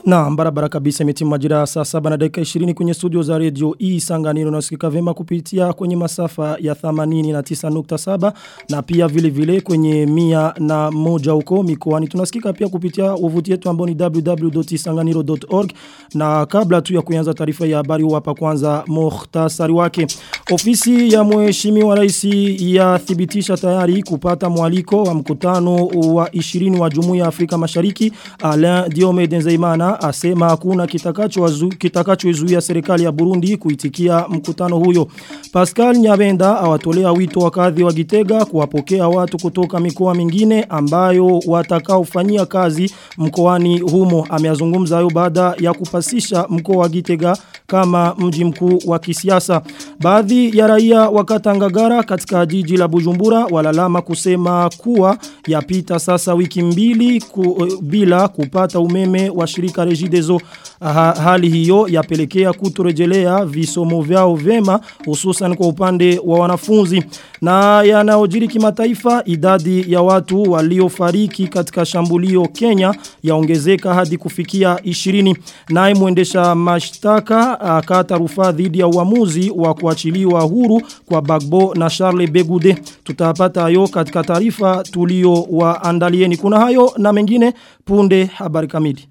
Na barabara kabisa imetimu majira saa saba na dakika 20 kwenye studio za radio hii sanganiro na usikika vema kupitia kwenye masafa ya 89.7 na pia vile vile kwenye mia na moja huko mikoani. Tunasikika pia kupitia wavuti yetu ambao ni www.isanganiro.org na kabla tu ya kuanza taarifa ya habari hapa kwanza muhtasari wake. Ofisi ya mheshimiwa rais yathibitisha tayari kupata mwaliko wa mkutano wa 20 wa Jumuiya ya Afrika Mashariki Alain Diome Denzeimana asema hakuna kitakacho kitakachoizuia serikali ya Burundi kuitikia mkutano huyo. Pascal Nyabenda awatolea wito wakadhi wa Gitega kuwapokea watu kutoka mikoa mingine ambayo watakaofanyia kazi mkoani humo. Ameazungumza hayo baada ya kupasisha mkoa wa Gitega kama mji mkuu wa kisiasa. Baadhi ya raia wakatangagara katika jiji la Bujumbura walalama kusema kuwa yapita sasa wiki mbili ku, bila kupata umeme wa shirika Regideso. Ha, hali hiyo yapelekea kutorejelea visomo vyao vema hususan kwa upande wa wanafunzi na yanaojiri kimataifa idadi ya watu waliofariki katika shambulio Kenya yaongezeka hadi kufikia 20 naye muendesha mashtaka akata rufaa dhidi ya uamuzi wa kuachiliwa huru kwa Bagbo na Charles Begude tutapata hayo katika taarifa tulio waandalieni kuna hayo na mengine punde habari kamili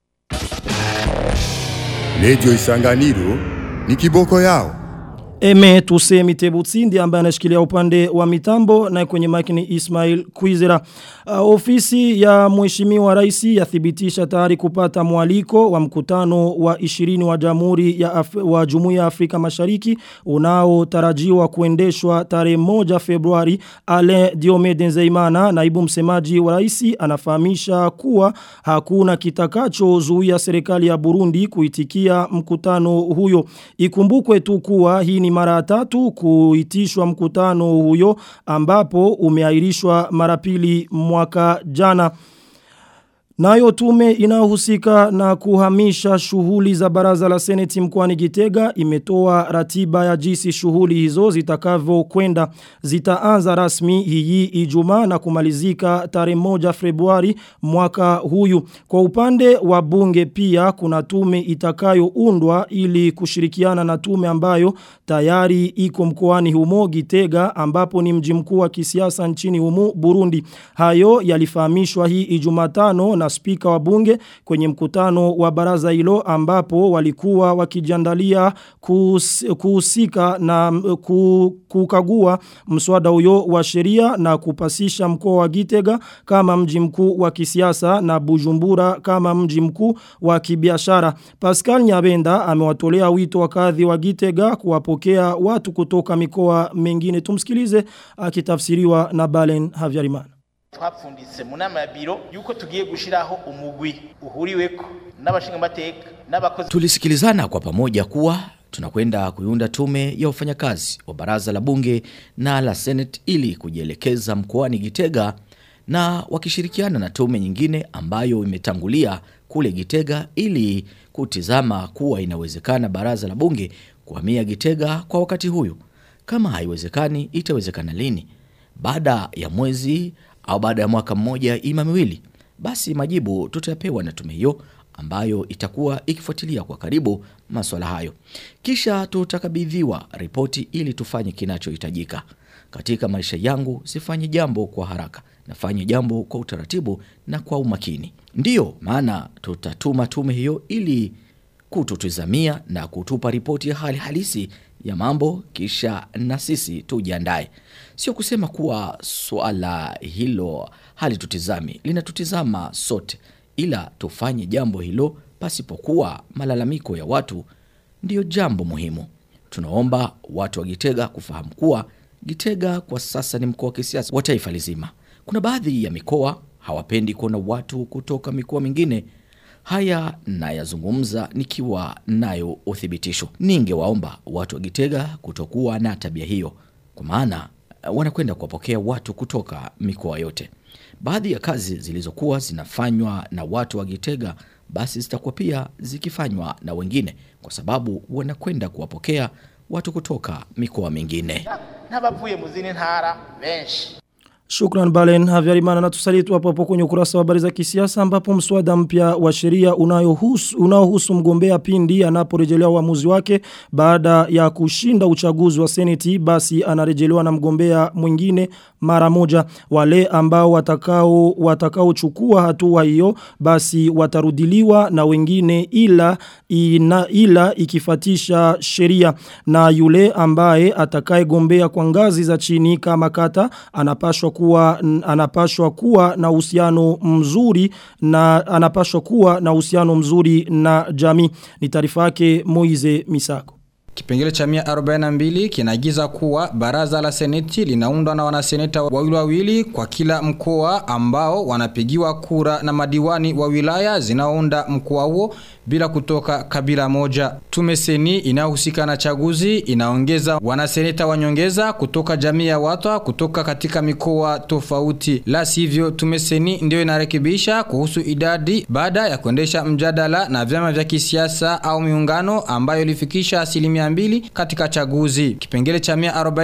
Radio Isanganiro ni kiboko yao. Eme tusemi tebutsindi ambaye anashikilia upande wa mitambo na kwenye mic ni Ismail Kwizera. Uh, ofisi ya mheshimiwa rais yathibitisha tayari kupata mwaliko wa mkutano wa 20 wa Jamhuri ya Af wa Jumuiya ya Afrika Mashariki unaotarajiwa kuendeshwa tarehe 1 Februari. Ale Diome Denzeimana naibu msemaji wa rais anafahamisha kuwa hakuna kitakachozuia serikali ya Burundi kuitikia mkutano huyo. Ikumbukwe tu kuwa hii ni mara tatu kuitishwa mkutano huyo ambapo umeahirishwa mara pili mwaka jana. Nayo tume inayohusika na kuhamisha shughuli za baraza la seneti mkoani Gitega imetoa ratiba ya jinsi shughuli hizo zitakavyo kwenda zitaanza rasmi hii Ijumaa na kumalizika tarehe moja Februari mwaka huyu. Kwa upande wa bunge pia kuna tume itakayoundwa ili kushirikiana na tume ambayo tayari iko mkoani humo Gitega ambapo ni mji mkuu wa kisiasa nchini humo Burundi. Hayo yalifahamishwa hii Ijumatano na spika wa bunge kwenye mkutano wa baraza hilo ambapo walikuwa wakijiandalia kuhusika na kukagua mswada huyo wa sheria na kupasisha mkoa wa Gitega kama mji mkuu wa kisiasa na Bujumbura kama mji mkuu wa kibiashara. Pascal Nyabenda amewatolea wito wakadhi wa Gitega kuwapokea watu kutoka mikoa mengine. Tumsikilize akitafsiriwa na Balen Havyarimana twapfunditse mu nama ya biro yuko tugiye gushiraho umugwi uhuriweko n'abashinga mateka n'abakozi tulisikilizana kwa pamoja kuwa tunakwenda kuiunda tume ya wafanyakazi wa baraza la bunge na la senate ili kujielekeza mkoani Gitega na wakishirikiana na tume nyingine ambayo imetangulia kule Gitega ili kutizama kuwa inawezekana baraza la bunge kuhamia Gitega kwa wakati huyu. Kama haiwezekani itawezekana lini? Baada ya mwezi au baada ya mwaka mmoja ima miwili basi majibu tutayapewa na tume hiyo ambayo itakuwa ikifuatilia kwa karibu masuala hayo kisha tutakabidhiwa ripoti ili tufanye kinachohitajika katika maisha yangu sifanye jambo kwa haraka nafanye jambo kwa utaratibu na kwa umakini ndiyo maana tutatuma tume hiyo ili kututizamia na kutupa ripoti ya hali halisi ya mambo kisha na sisi tujiandae sio kusema kuwa swala hilo halitutizami linatutizama sote ila tufanye jambo hilo pasipokuwa malalamiko ya watu ndiyo jambo muhimu tunaomba watu wa Gitega kufahamu kuwa Gitega kwa sasa ni mkoa wa kisiasa wa taifa lizima kuna baadhi ya mikoa hawapendi kuona watu kutoka mikoa mingine Haya nayazungumza nikiwa nayo uthibitisho. Ningewaomba watu wa Gitega kutokuwa na tabia hiyo, kwa maana wanakwenda kuwapokea watu kutoka mikoa yote. Baadhi ya kazi zilizokuwa zinafanywa na watu wa Gitega basi zitakuwa pia zikifanywa na wengine, kwa sababu wanakwenda kuwapokea watu kutoka mikoa mingine. n'abavuye mu zindi ntara benshi Shukran Balen Havyarimana na tusalitu hapo hapo kwenye ukurasa wa habari za kisiasa ambapo mswada mpya wa sheria unayohusu unaohusu mgombea pindi anaporejelea uamuzi wake baada ya kushinda uchaguzi wa seneti basi anarejelewa na mgombea mwingine mara moja wale ambao watakao watakaochukua hatua hiyo basi watarudiliwa na wengine ila ina, ila ikifatisha sheria na yule ambaye atakayegombea kwa ngazi za chini kama kata anapashwa kuwa anapashwa kuwa na uhusiano mzuri na anapashwa kuwa na uhusiano mzuri na jamii ni taarifa yake Moize Misako Kipengele cha 142 kinaagiza kuwa baraza la seneti linaundwa na wanaseneta wawili wawili kwa kila mkoa ambao wanapigiwa kura na madiwani wa wilaya zinaounda mkoa huo bila kutoka kabila moja. Tume seni inayohusika na chaguzi inaongeza wanaseneta wanyongeza kutoka jamii ya watu kutoka katika mikoa tofauti. La sivyo tume seni ndio inarekebisha kuhusu idadi baada ya kuendesha mjadala na vyama vya kisiasa au miungano ambayo ilifikisha asilimia mbili katika chaguzi. Kipengele cha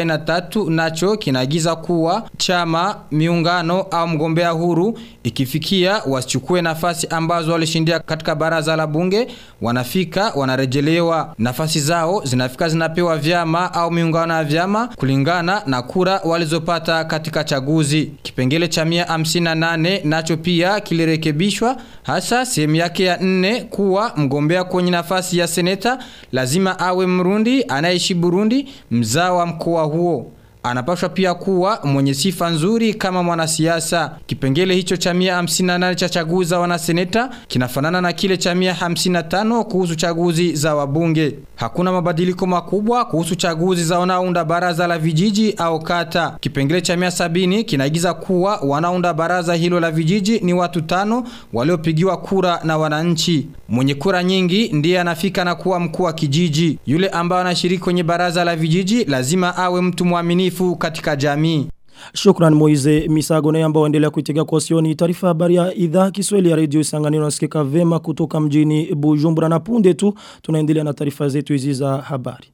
143 nacho kinaagiza kuwa chama, miungano au mgombea huru ikifikia wasichukue nafasi ambazo walishindia katika baraza la bunge wanafika wanarejelewa nafasi zao zinafika zinapewa vyama au miungano ya vyama kulingana na kura walizopata katika chaguzi. Kipengele cha 158 nacho pia kilirekebishwa hasa sehemu yake ya nne kuwa mgombea kwenye nafasi ya seneta lazima awe Mrundi anayeishi Burundi mzao wa mkoa huo anapaswa pia kuwa mwenye sifa nzuri kama mwanasiasa. Kipengele hicho cha 158 cha chaguzi za wanaseneta kinafanana na kile cha 155 kuhusu chaguzi za wabunge. Hakuna mabadiliko makubwa kuhusu chaguzi za wanaounda baraza la vijiji au kata. Kipengele cha 170 kinaagiza kuwa wanaounda baraza hilo la vijiji ni watu tano waliopigiwa kura na wananchi. Mwenye kura nyingi ndiye anafika na kuwa mkuu wa kijiji. Yule ambaye anashiriki kwenye baraza la vijiji lazima awe mtu mwaminifu katika jamii. Shukran Moize Misago na ambao endelea kuitega kwa sioni taarifa habari ya idhaa Kiswahili ya Radio Isanganiro nasikika vema kutoka mjini Bujumbura na punde tu tunaendelea na taarifa zetu hizi za habari.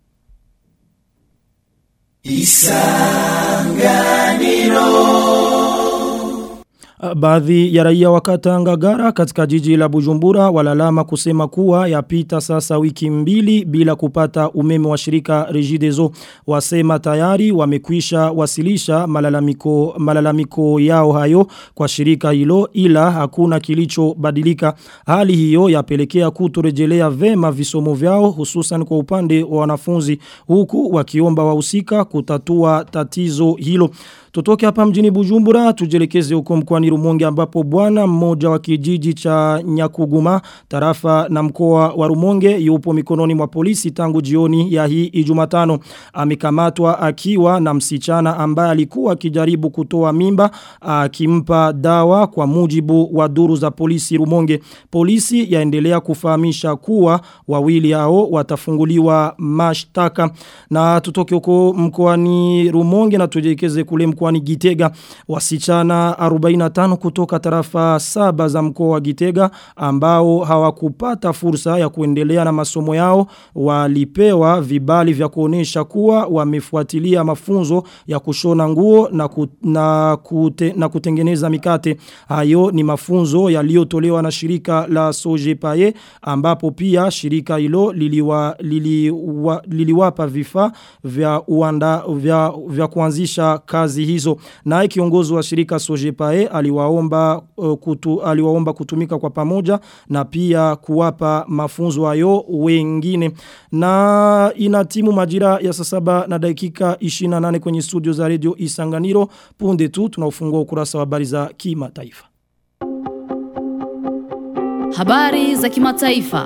Baadhi ya raia wakata Ngagara katika jiji la Bujumbura walalama kusema kuwa yapita sasa wiki mbili bila kupata umeme wa shirika Regideso wasema tayari wamekwisha wasilisha malalamiko malalamiko yao hayo kwa shirika hilo ila hakuna kilichobadilika hali hiyo yapelekea kutorejelea vema visomo vyao hususan kwa upande wa wanafunzi huku wakiomba wahusika kutatua tatizo hilo Tutoke hapa mjini Bujumbura tujelekeze huko mkoani Rumonge ambapo bwana mmoja wa kijiji cha Nyakuguma tarafa na mkoa wa Rumonge yupo mikononi mwa polisi tangu jioni ya hii Ijumatano amekamatwa akiwa na msichana ambaye alikuwa akijaribu kutoa mimba akimpa dawa kwa mujibu wa duru za polisi Rumonge polisi yaendelea kufahamisha kuwa wawili hao watafunguliwa mashtaka na tutoke huko mkoani Rumonge na tujelekeze kule mkoani Gitega wasichana 45 kutoka tarafa saba za mkoa wa Gitega ambao hawakupata fursa ya kuendelea na masomo yao walipewa vibali vya kuonesha kuwa wamefuatilia mafunzo ya kushona nguo na, ku, na, kute, na kutengeneza mikate hayo ni mafunzo yaliyotolewa na shirika la Sojepaye ambapo pia shirika hilo liliwa, liliwa, liliwapa vifaa vya uanda vya, vya kuanzisha kazi hizo naye kiongozi wa shirika Sojepae aliwaomba uh, kutu, aliwaomba kutumika kwa pamoja na pia kuwapa mafunzo hayo wengine na inatimu majira ya saa saba na dakika 28 kwenye studio za radio Isanganiro punde tu tunaufungua ukurasa wa habari za kimataifa Habari za kimataifa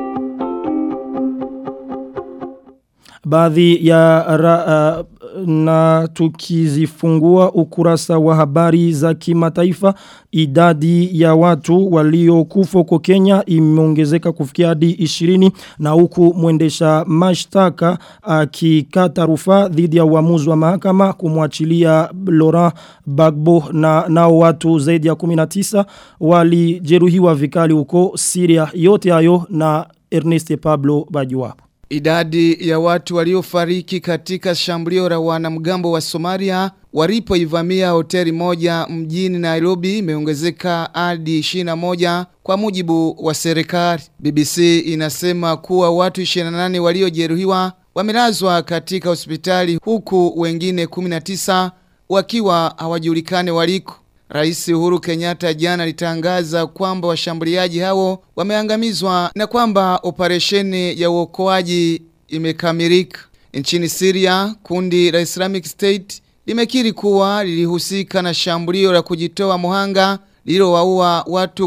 baadhi ya ra, uh, na tukizifungua ukurasa wa habari za kimataifa idadi ya watu waliokufa huko Kenya imeongezeka kufikia hadi 20 na huku mwendesha mashtaka akikata rufaa dhidi ya uamuzi wa mahakama kumwachilia Laurent Bagbo na nao watu zaidi ya 19 walijeruhiwa vikali huko Syria yote hayo na Ernest Pablo Bajuwapo Idadi ya watu waliofariki katika shambulio la wanamgambo wa Somalia walipoivamia hoteli moja mjini Nairobi imeongezeka hadi 21 kwa mujibu wa serikali. BBC inasema kuwa watu 28 waliojeruhiwa wamelazwa katika hospitali huku wengine 19 wakiwa hawajulikani waliko. Rais Uhuru Kenyatta jana alitangaza kwamba washambuliaji hao wameangamizwa na kwamba operesheni ya uokoaji imekamilika. Nchini Syria, kundi la Islamic State limekiri kuwa lilihusika na shambulio la kujitoa muhanga lililowaua watu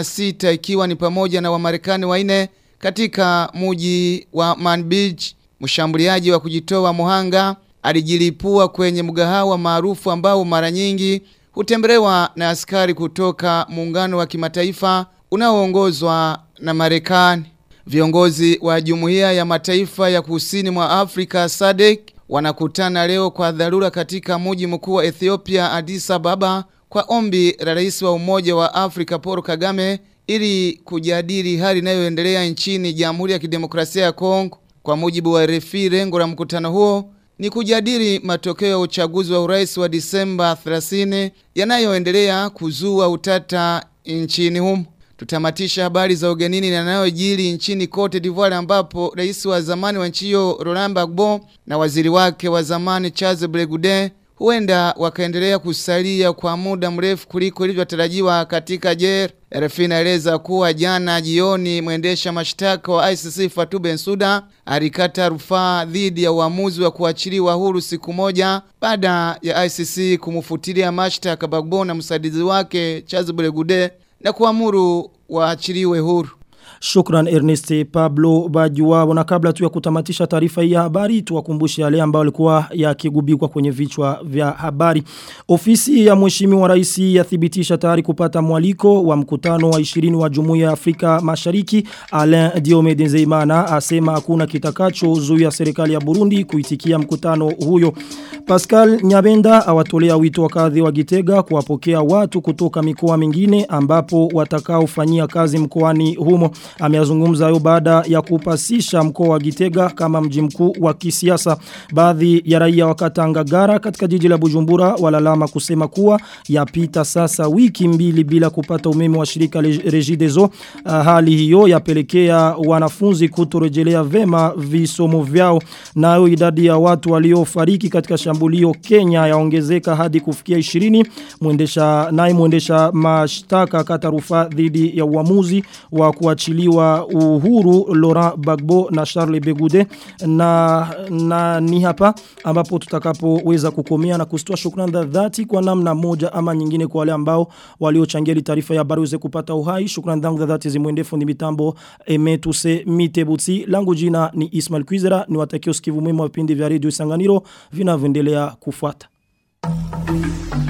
16 ikiwa ni pamoja na Wamarekani wanne katika muji wa Manbij. Mshambuliaji wa kujitoa muhanga alijilipua kwenye mgahawa maarufu ambao mara nyingi hutembelewa na askari kutoka muungano wa kimataifa unaoongozwa na Marekani. Viongozi wa Jumuiya ya Mataifa ya Kusini mwa Afrika SADC wanakutana leo kwa dharura katika mji mkuu wa Ethiopia Addis Ababa kwa ombi la rais wa Umoja wa Afrika Paul Kagame ili kujadili hali inayoendelea nchini Jamhuri ya Kidemokrasia ya Kongo. Kwa mujibu wa RFI, lengo la mkutano huo ni kujadili matokeo ya uchaguzi wa urais wa Disemba 30 yanayoendelea kuzua utata nchini humo. Tutamatisha habari za ugenini na yanayojiri nchini Cote d'Ivoire ambapo rais wa zamani wa nchi hiyo Laurent Gbagbo na waziri wake wa zamani Charles Blegude huenda wakaendelea kusalia kwa muda mrefu kuliko ilivyotarajiwa katika jela. RFI inaeleza kuwa jana jioni mwendesha mashtaka wa ICC Fatou Bensouda alikata rufaa dhidi ya uamuzi wa kuachiliwa huru siku moja baada ya ICC kumfutilia mashtaka Gbagbo na msaidizi wake Charles Blegude na kuamuru waachiliwe huru. Shukran Ernest Pablo Bajuwa na kabla tu ya kutamatisha taarifa hii ya habari tuwakumbushe yale ambayo alikuwa yakigubikwa kwenye vichwa vya habari. Ofisi ya Mheshimiwa Rais yathibitisha tayari kupata mwaliko wa mkutano wa 20 wa Jumuiya ya Afrika Mashariki. Alain Diomede Nzeimana asema hakuna kitakachozuia serikali ya Burundi kuitikia mkutano huyo. Pascal Nyabenda awatolea wito wakazi wa Gitega kuwapokea watu kutoka mikoa mingine ambapo watakaofanyia kazi mkoani humo. Ameazungumza hayo baada ya kupasisha mkoa wa Gitega kama mji mkuu wa kisiasa. Baadhi ya raia wa Katangagara katika jiji la Bujumbura walalama kusema kuwa yapita sasa wiki mbili bila kupata umeme wa shirika Regideso. Uh, hali hiyo yapelekea wanafunzi kutorejelea vema visomo vyao. Nayo idadi ya watu waliofariki katika shambulio Kenya yaongezeka hadi kufikia 20. Mwendesha naye mwendesha mashtaka kata rufaa dhidi ya uamuzi wa kuachiliwa uhuru Laurent Bagbo na Charles Begude na, na ni hapa ambapo tutakapoweza kukomea na kustoa shukrani za dhati kwa namna moja ama nyingine kwa wale ambao waliochangia taarifa ya habari uweze kupata uhai shukrani zangu za dhati zimwende fundi mitambo Emetuse Mitebutsi langu jina ni Ismail Kwizera niwatakie usikivu mwema wa vipindi vya Radio Sanganiro vinavyoendelea kufuata